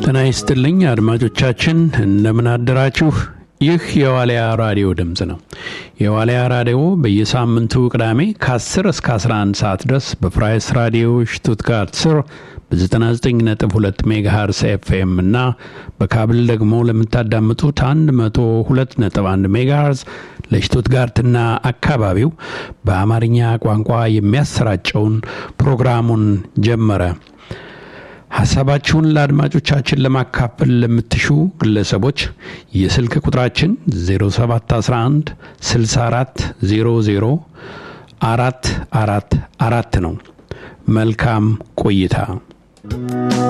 ጤና ይስጥልኝ አድማጮቻችን፣ እንደምን አደራችሁ? ይህ የዋልያ ራዲዮ ድምፅ ነው። የዋልያ ራዲዮ በየሳምንቱ ቅዳሜ ከ10 እስከ 11 ሰዓት ድረስ በፍራይስ ራዲዮ ሽቱትጋርት ስር በ99.2 ሜጋሃርስ ኤፍኤም እና በካብል ደግሞ ለምታዳምጡት 102.1 ሜጋሃርስ ለሽቱትጋርትና አካባቢው በአማርኛ ቋንቋ የሚያሰራጨውን ፕሮግራሙን ጀመረ። ሀሳባችሁን ለአድማጮቻችን ለማካፈል ለምትሹ ግለሰቦች የስልክ ቁጥራችን 0711 64 00 አራት አራት አራት ነው። መልካም ቆይታ።